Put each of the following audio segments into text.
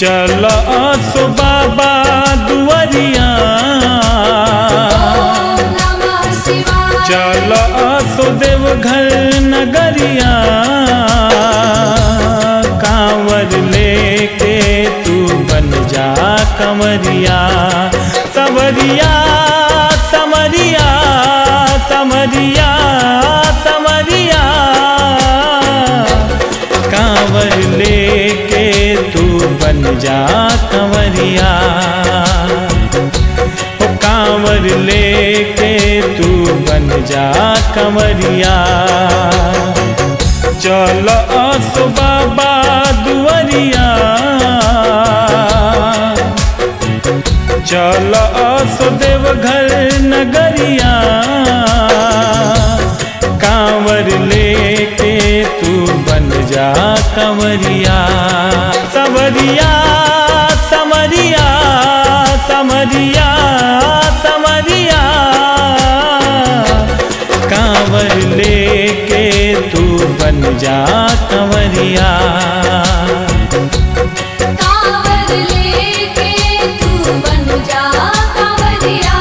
चल सो बाबा दुआरिया ओम नमः शिवाय चल सो देवघर नगरिया कांवर लेके तू बन जा कंवरिया समरिया समरिया समरिया समरिया कांवर लेके तू बन जा कंवरिया ओ कांवर लेके तू बन जा कंवरिया चल असो बाबा दुआरिया चल असो देवघर नगरिया कांवर लेके तू बन जा कंवरिया सवरिया समरिया समरिया समरिया कांवर लेके तू बन जा कंवरिया कांवर लेके तू बन जा कांवरिया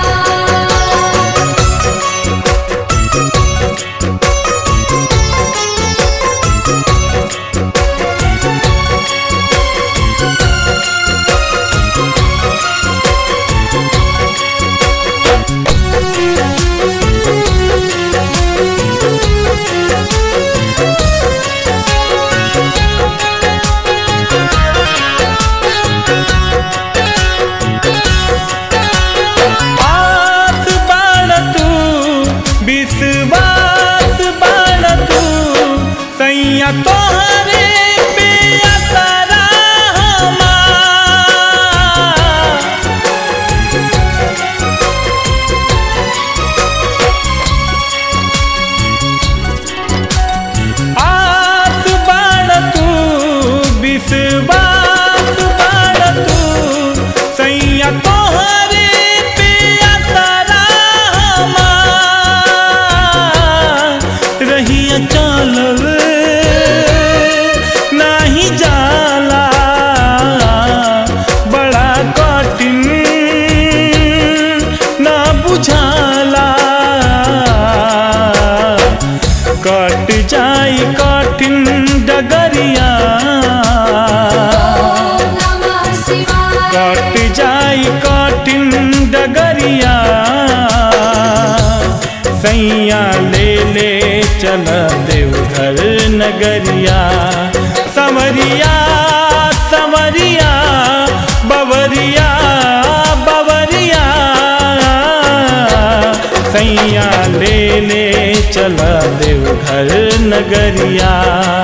आस बाण तू विश्वास बाण तू सैया तोहरे पे असरा हमार। आस बाण तू विश्वास बाण तू सैया तोहरे पे असरा हमार। रहिया चलल नाही जाला बड़ा कठिन ना बुझाला कट जाई कठिन डगरिया ओम नमः शिवाय कट जाई कठिन डगरिया सैया ले ले चल देवघर नगरिया समरिया समरिया बवरिया बवरिया सैया ले ले चल देवघर नगरिया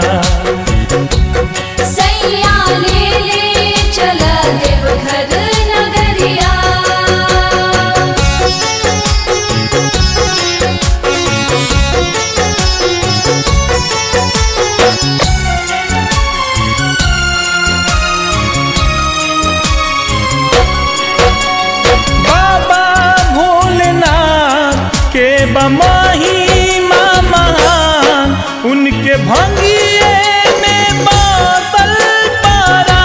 सैया ले ले चल देवघर नगरिया बाबा भोलेनाथ के बमाही महान उनके भंगिए में बादल पारा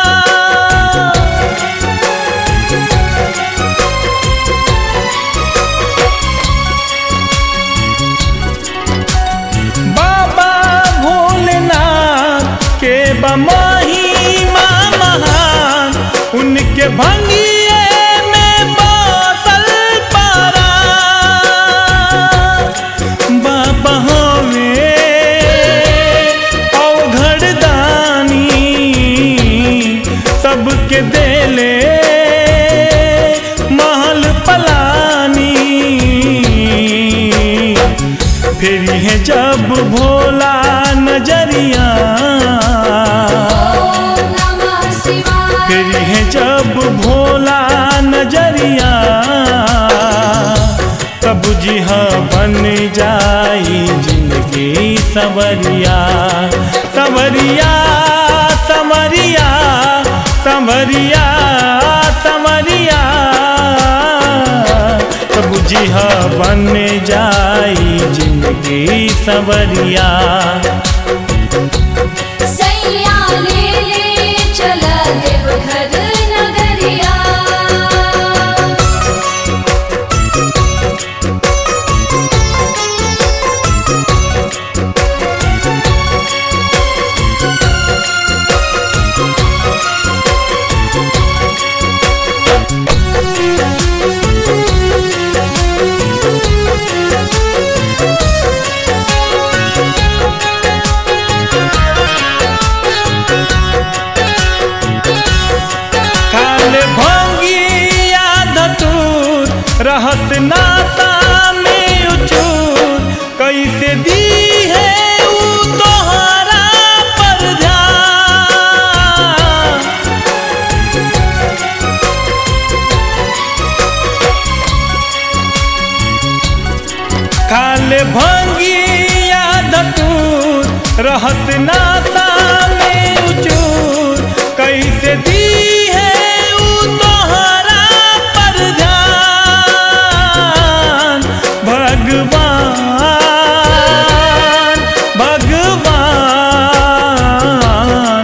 बाबा भोलेनाथ के बमाही महान उनके भंगिए में बादल पारा बाबा हमें अवघड़ दानी सबके देले महल पलानी फिर है जब भोला नजरिया ओम नमः शिवाय फिर है जब भोला नजरिया तब जी हाँ बन जाई जिंदगी सवरिया सवरिया समरिया समरिया समरिया तब जी हाँ बन जाई जिंदगी सवरिया सैया ले ले चल देवघर रहत नाता में उचूर कैसे दी है ऊ तोहरा पर ध्यान खाले भंगिया धतूर रहत नाता में उचूर कैसे दी है ऊ तोहरा पर ध्यान भगवान भगवान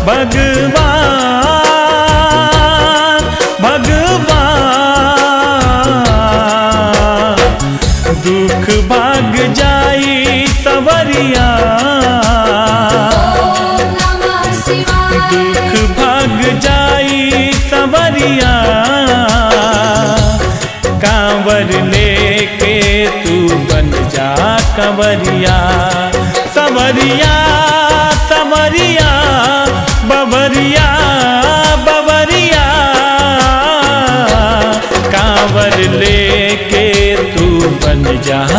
भगवान भगवान दुख भाग जाई सवरिया ओम नमः शिवाय दुख भाग जाई सवरिया कांवर लेके तू बन जा कंवरिया सवरिया सवरिया बबरिया बबरिया कांवर लेके तू बन जा